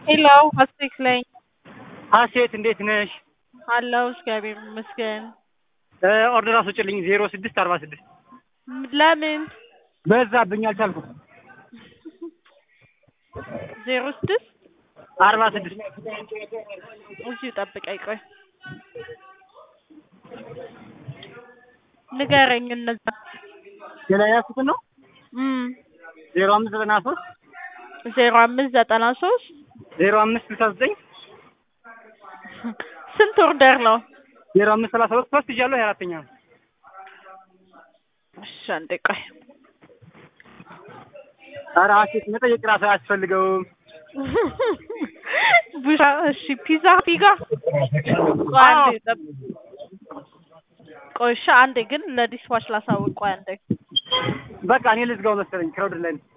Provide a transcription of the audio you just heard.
ሄሎ ሀሴት ነኝ። ሀሴት እንዴት ነሽ? አለሁ እግዚአብሔር ይመስገን። ኦርደር አስወጭልኝ ዜሮ ስድስት አርባ ስድስት ለምን በዛብኝ አልቻልኩም። ዜሮ ስድስት አርባ ስድስት እዚሁ ጠብቀኝ ቆይ ንገረኝ እነዛ ሌላ ያልኩትን ነው እም ዜሮ አምስት ዘጠና ሶስት ዜሮ አምስት ዘጠና ሶስት ዜሮ አምስት ስልሳ ዘጠኝ ስንት ኦርደር ነው? ዜሮ አምስት ሰላሳ ሁለት ሶስት ይዣለሁ የአራተኛ ነው። እሺ አንዴ ቆይ ኧረ ሀሴት መጠየቅ ራሱ አያስፈልገውም። ቡሻ እሺ ፒዛ ፒጋ ቆይ አንዴ ጠብ- ቆይ እሺ አንዴ ግን ለዲስዋች ላሳውቅ ቆይ አንዴ በቃ እኔ ልዝጋው መሰለኝ ክራውድ ላይ ነው።